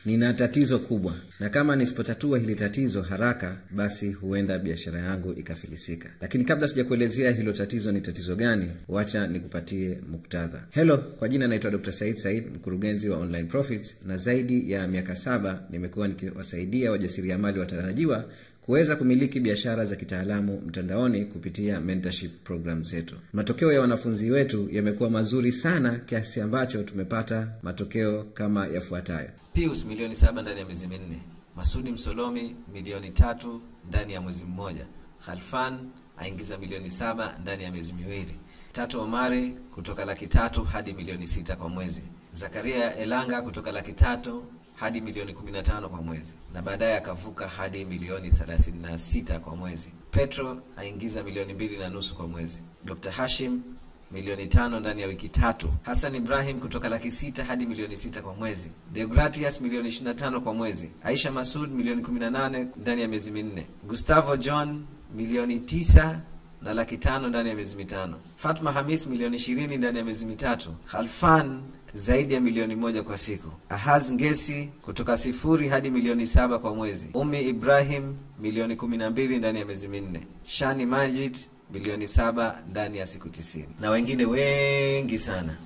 nina tatizo kubwa na kama nisipotatua hili tatizo haraka basi huenda biashara yangu ikafilisika lakini kabla sijakuelezea hilo tatizo ni tatizo gani wacha nikupatie muktadha helo kwa jina naitwa dr said said mkurugenzi wa online profits na zaidi ya miaka saba nimekuwa nikiwasaidia wajasiriamali watarajiwa kuweza kumiliki biashara za kitaalamu mtandaoni kupitia mentorship program zetu matokeo ya wanafunzi wetu yamekuwa mazuri sana kiasi ambacho tumepata matokeo kama yafuatayo pius milioni saba ndani ya miezi minne masudi msolomi milioni tatu ndani ya mwezi mmoja khalfan aingiza milioni saba ndani ya miezi miwili tatu omari kutoka laki tatu hadi milioni sita kwa mwezi zakaria elanga kutoka laki tatu hadi milioni 15 kwa mwezi na baadaye akavuka hadi milioni 36 kwa mwezi petro aingiza milioni mbili na nusu kwa mwezi dr hashim milioni tano ndani ya wiki tatu hasan ibrahim kutoka laki sita hadi milioni sita kwa mwezi deogratias milioni 25 kwa mwezi aisha masud milioni 18 ndani ya miezi minne gustavo john milioni tisa na laki tano ndani ya miezi mitano fatma hamis milioni ishirini ndani ya miezi mitatu khalfan zaidi ya milioni moja kwa siku ahaz ngesi kutoka sifuri hadi milioni saba kwa mwezi umi ibrahim milioni kumi na mbili ndani ya miezi minne shani majid milioni saba ndani ya siku tisini na wengine wengi sana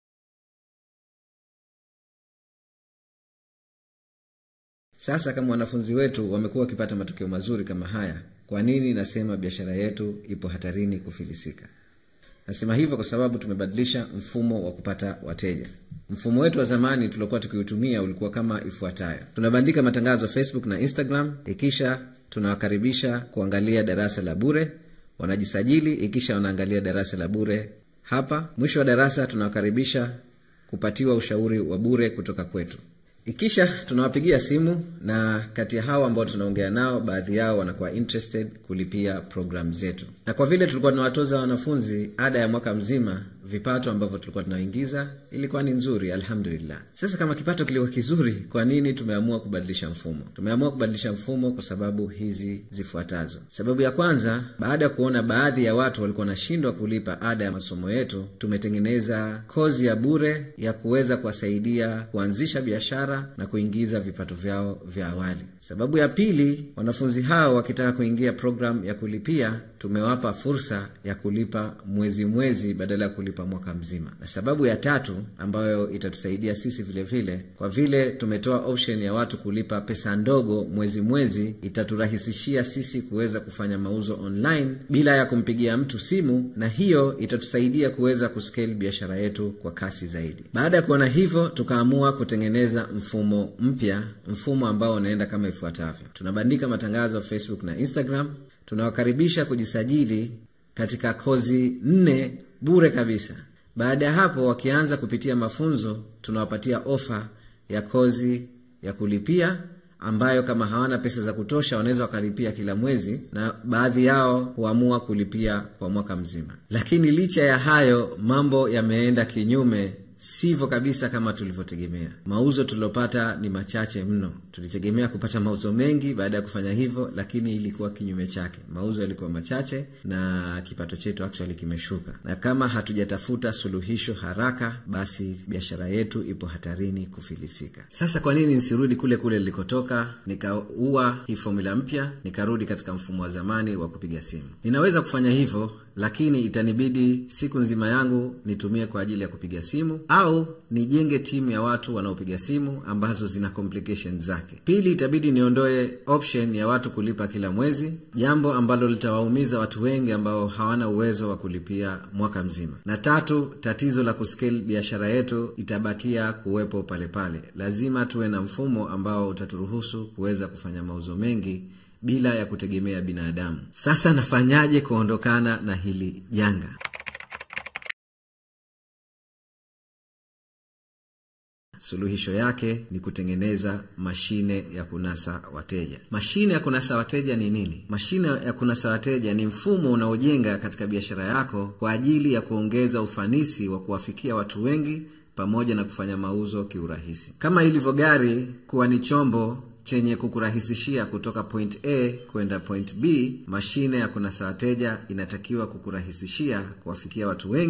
sasa kama wanafunzi wetu wamekuwa wakipata matokeo mazuri kama haya kwa nini nasema biashara yetu ipo hatarini kufilisika nasema hivyo kwa sababu tumebadilisha mfumo wa kupata wateja mfumo wetu wa zamani tuliokuwa tukiutumia ulikuwa kama ifuatayo tunabandika matangazo facebook na instagram ikisha tunawakaribisha kuangalia darasa la bure wanajisajili ikisha wanaangalia darasa la bure hapa mwisho wa darasa tunawakaribisha kupatiwa ushauri wa bure kutoka kwetu ikisha tunawapigia simu na kati ya hao ambao tunaongea nao baadhi yao wanakuwa interested kulipia program zetu na kwa vile tulikuwa tunawatoza wanafunzi ada ya mwaka mzima vipato ambavyo tulikuwa tunaingiza ilikuwa ni nzuri alhamdulillah sasa kama kipato kilikuwa kizuri kwa nini tumeamua kubadilisha mfumo tumeamua kubadilisha mfumo kwa sababu hizi zifuatazo sababu ya kwanza baada ya kuona baadhi ya watu walikuwa wanashindwa kulipa ada ya masomo yetu tumetengeneza kozi ya bure ya kuweza kuwasaidia kuanzisha biashara na kuingiza vipato vyao vya awali sababu ya pili wanafunzi hao wakitaka kuingia program ya kulipia tumewapa fursa ya kulipa mwezi mwezi badala ya kulipa mwaka mzima na sababu ya tatu ambayo itatusaidia sisi vile vile kwa vile tumetoa option ya watu kulipa pesa ndogo mwezi mwezi itaturahisishia sisi kuweza kufanya mauzo online bila ya kumpigia mtu simu na hiyo itatusaidia kuweza kuscale biashara yetu kwa kasi zaidi baada ya kuona hivyo tukaamua kutengeneza mfumo mpya mfumo ambao unaenda kama ifuatavyo tunabandika matangazo facebook na instagram tunawakaribisha kujisajili katika kozi nne bure kabisa baada ya hapo wakianza kupitia mafunzo tunawapatia ofa ya kozi ya kulipia ambayo kama hawana pesa za kutosha wanaweza wakalipia kila mwezi na baadhi yao huamua kulipia kwa mwaka mzima lakini licha ya hayo mambo yameenda kinyume sivyo kabisa kama tulivyotegemea mauzo tuliopata ni machache mno tulitegemea kupata mauzo mengi baada ya kufanya hivyo lakini ilikuwa kinyume chake mauzo yalikuwa machache na kipato chetu actually kimeshuka na kama hatujatafuta suluhisho haraka basi biashara yetu ipo hatarini kufilisika sasa kwa nini nisirudi kule kule nilikotoka nikaua hii fomula mpya nikarudi katika mfumo wa zamani wa kupiga simu ninaweza kufanya hivyo lakini itanibidi siku nzima yangu nitumie kwa ajili ya kupiga simu au nijenge timu ya watu wanaopiga simu ambazo zina complications zake pili itabidi niondoe option ya watu kulipa kila mwezi jambo ambalo litawaumiza watu wengi ambao hawana uwezo wa kulipia mwaka mzima na tatu tatizo la kuscale biashara yetu itabakia kuwepo pale pale lazima tuwe na mfumo ambao utaturuhusu kuweza kufanya mauzo mengi bila ya kutegemea binadamu sasa nafanyaje kuondokana na hili janga suluhisho yake ni kutengeneza mashine ya kunasa wateja mashine ya kunasa wateja ni nini mashine ya kunasa wateja ni mfumo unaojenga katika biashara yako kwa ajili ya kuongeza ufanisi wa kuwafikia watu wengi pamoja na kufanya mauzo kiurahisi kama ilivyo gari kuwa ni chombo chenye kukurahisishia kutoka point a kwenda point b mashine ya kunasa wateja inatakiwa kukurahisishia kuwafikia watu wengi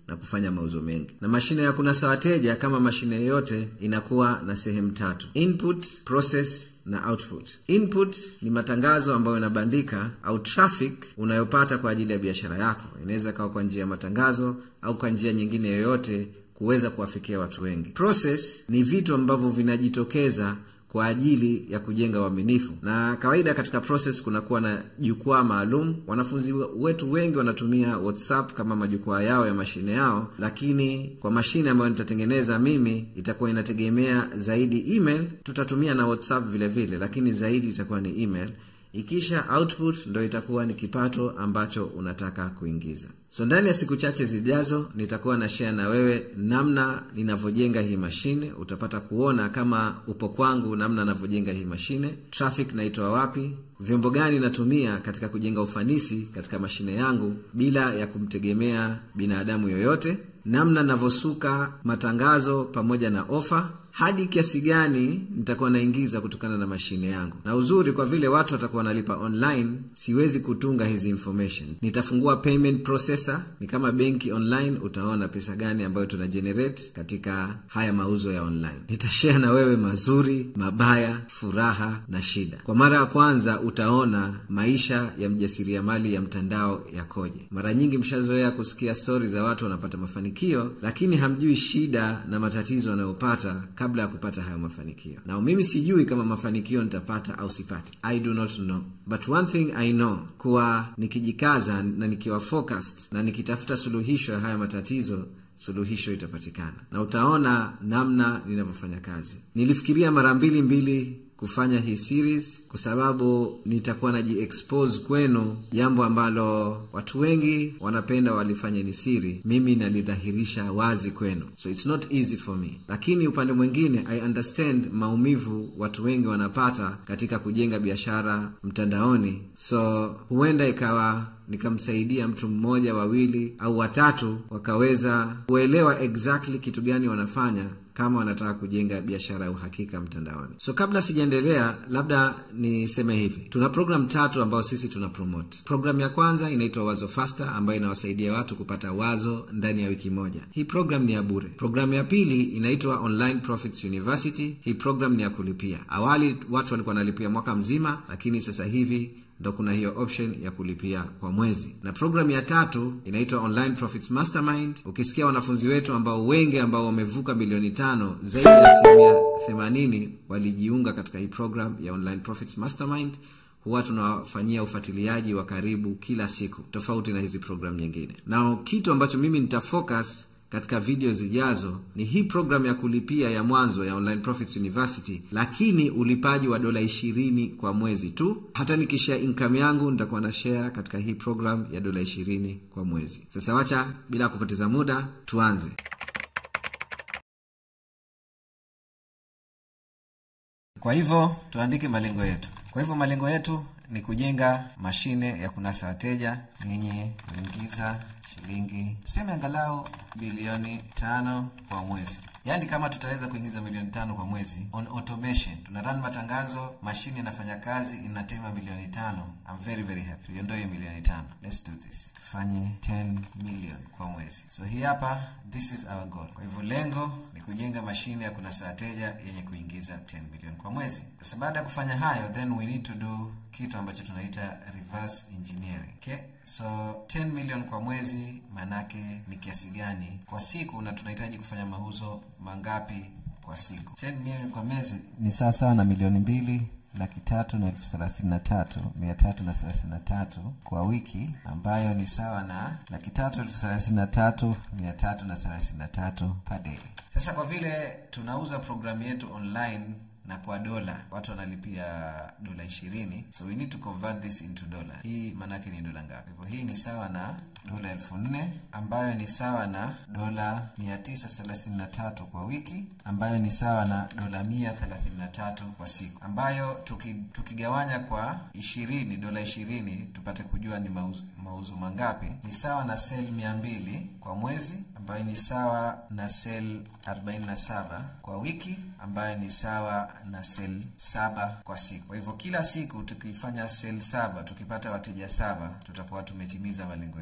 na kufanya mauzo mengi na mashine ya kunasa wateja kama mashine yoyote inakuwa na sehemu tatu input process na output input ni matangazo ambayo inabandika au traffic unayopata kwa ajili ya biashara yako inaweza kawa kwa njia ya matangazo au kwa njia nyingine yoyote kuweza kuwafikia watu wengi process ni vitu ambavyo vinajitokeza kwa ajili ya kujenga uaminifu na kawaida katika process kunakuwa na jukwaa maalum wanafunzi wetu wengi wanatumia whatsapp kama majukwaa yao ya mashine yao lakini kwa mashine ambayo nitatengeneza mimi itakuwa inategemea zaidi email tutatumia na whatsapp vile vile lakini zaidi itakuwa ni email ikisha output ndo itakuwa ni kipato ambacho unataka kuingiza so ndani ya siku chache zijazo nitakuwa na share na wewe namna ninavyojenga hii mashine utapata kuona kama upo kwangu namna navyojenga hii mashine traffic naitoa wapi vyombo gani natumia katika kujenga ufanisi katika mashine yangu bila ya kumtegemea binadamu yoyote namna navyosuka matangazo pamoja na ofa hadi kiasi gani nitakuwa naingiza kutokana na mashine yangu na uzuri kwa vile watu watakuwa wanalipa online siwezi kutunga hizi information nitafungua payment processor ni kama benki online utaona pesa gani ambayo tuna generate katika haya mauzo ya online nitashare na wewe mazuri mabaya furaha na shida kwa mara ya kwanza utaona maisha ya mjasiriamali ya mtandao yakoje mara nyingi mshazoea kusikia stori za watu wanapata mafanikio lakini hamjui shida na matatizo wanayopata kabla ya kupata hayo mafanikio na mimi sijui kama mafanikio nitapata au sipati i do not know but one thing i know kuwa nikijikaza na nikiwa focused na nikitafuta suluhisho ya haya matatizo suluhisho itapatikana na utaona namna ninavyofanya kazi nilifikiria mara mbili mbili kufanya hii series kwa sababu nitakuwa najiexpose kwenu jambo ambalo watu wengi wanapenda walifanye ni siri mimi nalidhahirisha wazi kwenu so it's not easy for me lakini upande mwingine i understand maumivu watu wengi wanapata katika kujenga biashara mtandaoni so huenda ikawa nikamsaidia mtu mmoja wawili au watatu wakaweza kuelewa exactly kitu gani wanafanya kama wanataka kujenga biashara ya uhakika mtandaoni so kabla sijaendelea labda niseme hivi tuna program tatu ambayo sisi tuna promote program ya kwanza inaitwa wazo faster ambayo inawasaidia watu kupata wazo ndani ya wiki moja hii program ni ya bure programu ya pili inaitwa online profits university hii program ni ya kulipia awali watu walikuwa wanalipia mwaka mzima lakini sasa hivi ndo kuna hiyo option ya kulipia kwa mwezi na programu ya tatu inaitwa online profits mastermind ukisikia wanafunzi wetu ambao wengi ambao wamevuka milioni tano zaidi ya asilimia themanini walijiunga katika hii program ya online profits mastermind huwa tunawafanyia ufuatiliaji wa karibu kila siku tofauti na hizi program nyingine na kitu ambacho mimi nitafocus katika video zijazo ni hii program ya kulipia ya mwanzo ya online profits university lakini ulipaji wa dola ishirini kwa mwezi tu hata nikishare income yangu nitakuwa na share katika hii program ya dola ishirini kwa mwezi sasa wacha bila kupoteza muda tuanze kwa hivyo tuandike malengo yetu kwa hivyo malengo yetu ni kujenga mashine ya kunasa wateja yenye kuingiza shilingi tuseme angalau bilioni tano kwa mwezi yaani kama tutaweza kuingiza milioni tano kwa mwezi on automation tuna run matangazo mashine inafanya kazi inatema milioni tano I'm very very happy iondoe milioni tano let's do this tufanye 10 million kwa mwezi so hii hapa this is our goal kwa hivyo lengo ni kujenga mashine ya kunasa wateja yenye kuingiza 10 million kwa mwezi sasa baada ya kufanya hayo then we need to do kitu ambacho tunaita reverse engineering okay? so 10 million kwa mwezi maanake ni kiasi gani kwa siku na tunahitaji kufanya mauzo mangapi kwa siku 10 million kwa mwezi ni sawa sawa na milioni mbili laki tatu na elfu thelathini na tatu mia tatu na thelathini na tatu kwa wiki ambayo ni sawa na laki tatu elfu thelathini na tatu mia tatu na thelathini na tatu per day sasa kwa vile tunauza programu yetu online na kwa dola watu wanalipia dola ishirini so we need to convert this into dollar hii maanake ni dola ngapi hivyo hii ni sawa na dola elfu nne ambayo ni sawa na dola mia tisa thelathini na tatu kwa wiki ambayo ni sawa na dola mia thelathini na tatu kwa siku ambayo tuki, tukigawanya kwa ishirini dola ishirini tupate kujua ni mauzo, mauzo mangapi ni sawa na sel mia mbili kwa mwezi ambayo ni sawa na sel 47 kwa wiki ambayo ni sawa na sel saba kwa siku kwa hivyo kila siku tukifanya sel saba tukipata wateja saba tutakuwa tumetimiza malengo yetu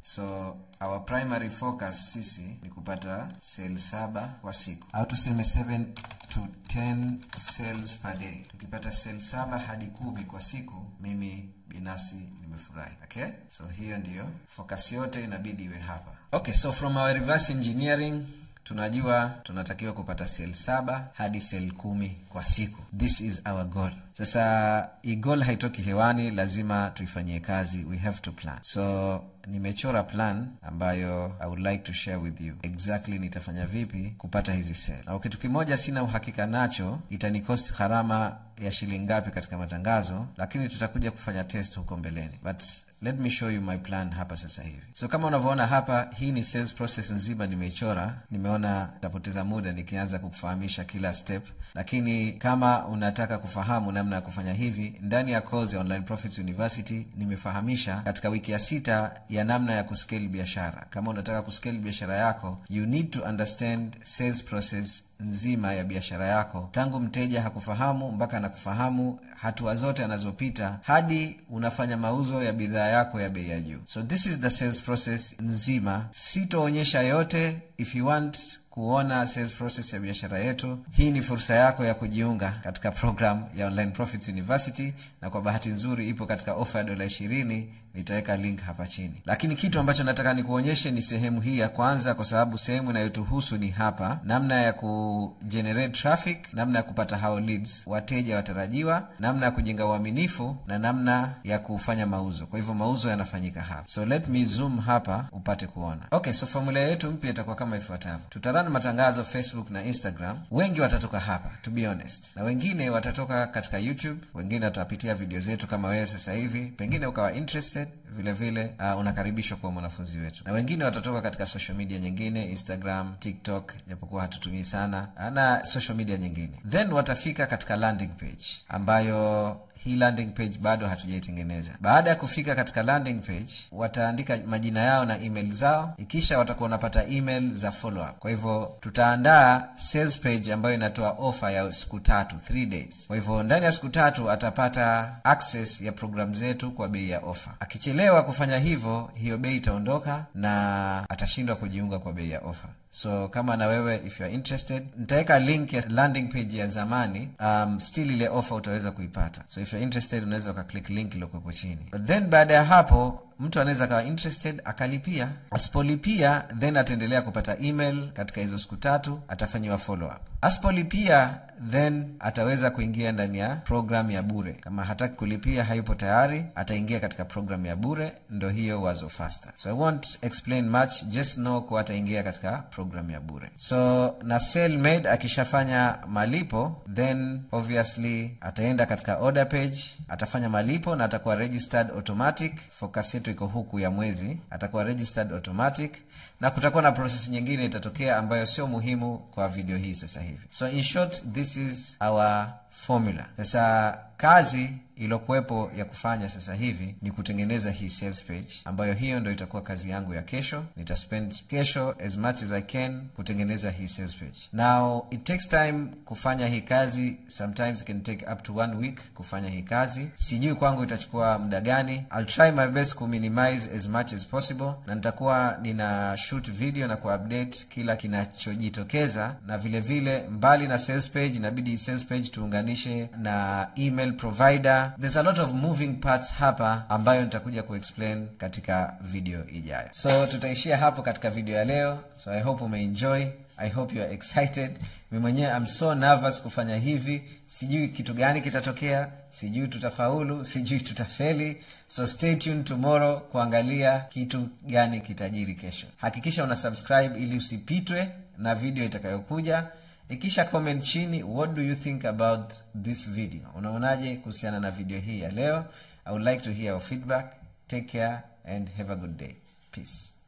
so our primary focus sisi ni kupata sel saba kwa siku au tuseme 7 to 10 cells per day tukipata sel saba hadi kumi kwa siku mimi binafsi nimefurahi okay so hiyo ndiyo focus yote inabidi iwe hapa okay so from our reverse engineering tunajua tunatakiwa kupata sel saba hadi sel kumi kwa siku this is our goal sasa hii goal haitoki hewani lazima tuifanyie kazi we have to plan so nimechora plan ambayo i would like to share with you exactly nitafanya vipi kupata hizi sel na kitu kimoja sina uhakika nacho itanikost gharama ya shilingi ngapi katika matangazo lakini tutakuja kufanya test huko mbeleni but let me show you my plan hapa sasa hivi so kama unavyoona hapa hii ni sales process nzima nimeichora nimeona tapoteza muda nikianza kukufahamisha kila step lakini kama unataka kufahamu namna ya kufanya hivi ndani ya course ya online profits university nimefahamisha katika wiki ya sita ya namna ya kuscale biashara kama unataka kuscale biashara yako you need to understand sales process nzima ya biashara yako tangu mteja hakufahamu mpaka anakufahamu hatua zote anazopita hadi unafanya mauzo ya bidhaa yako ya bei ya juu so this is the sales process nzima sitoonyesha yote if you want kuona sales process ya biashara yetu hii ni fursa yako ya kujiunga katika program ya online profits university na kwa bahati nzuri ipo katika ofa ya dola ishirini nitaweka link hapa chini lakini kitu ambacho nataka nikuonyeshe ni sehemu hii ya kwanza kwa sababu sehemu inayotuhusu ni hapa namna ya kugenerate traffic namna ya kupata hao leads wateja watarajiwa namna ya kujenga uaminifu na namna ya kufanya mauzo kwa hivyo mauzo yanafanyika hapa so let me zoom hapa upate kuona okay so formula yetu mpya itakuwa kama ifuatavyo tutarana matangazo facebook na instagram wengi watatoka hapa to be honest na wengine watatoka katika youtube wengine watapitia video zetu kama wewe sasa hivi pengine ukawa interested vile vile uh, unakaribishwa kuwa mwanafunzi wetu na wengine watatoka katika social media nyingine instagram tiktok japokuwa hatutumii sana na social media nyingine then watafika katika landing page ambayo hii landing page bado hatujaitengeneza baada ya kufika katika landing page wataandika majina yao na email zao ikisha watakuwa wanapata email za follow up kwa hivyo tutaandaa sales page ambayo inatoa ofa ya siku tatu 3 days kwa hivyo ndani ya siku tatu atapata access ya program zetu kwa bei ya ofa akichelewa kufanya hivyo hiyo bei itaondoka na atashindwa kujiunga kwa bei ya ofa so kama na wewe if you are interested nitaweka link ya landing page ya zamani um, still ile offer utaweza kuipata so if you're interested unaweza ukaclick link iliokuwepo chini But then baada ya hapo mtu anaweza akawa interested akalipia asipolipia then ataendelea kupata email katika hizo siku tatu atafanyiwa follow up asipolipia then ataweza kuingia ndani ya program ya bure kama hataki kulipia hayupo tayari ataingia katika program ya bure ndo hiyo wazo faster so i won't explain much just know kuwa ataingia katika program ya bure so na selmade akishafanya malipo then obviously ataenda katika order page atafanya malipo na atakuwa registered automatic focus yetu iko huku ya mwezi atakuwa registered automatic na kutakuwa na process nyingine itatokea ambayo sio muhimu kwa video hii sasa hivi so in short this is our formula sasa kazi iliyokuwepo ya kufanya sasa hivi ni kutengeneza hii sales page ambayo hiyo ndo itakuwa kazi yangu ya kesho nitaspend kesho as much as i can kutengeneza hii sales page now it takes time kufanya hii kazi sometimes it can take up to one week kufanya hii kazi sijui kwangu itachukua muda gani I'll try my best kuminimize as much as possible na nitakuwa nina shoot video na kuupdate kila kinachojitokeza na vile vile mbali na sales page inabidi sales page tuunganishe na email provider there's a lot of moving parts hapa ambayo nitakuja kuexplain katika video ijayo so tutaishia hapo katika video ya leo so i hope umeenjoy i hope you are excited mi mwenyewe I'm so nervous kufanya hivi sijui kitu gani kitatokea sijui tutafaulu sijui tutafeli so stay tuned tomorrow kuangalia kitu gani kitajiri kesho hakikisha una subscribe ili usipitwe na video itakayokuja ikisha comment chini what do you think about this video unaonaje kuhusiana na video hii ya leo i would like to hear your feedback take care and have a good day peace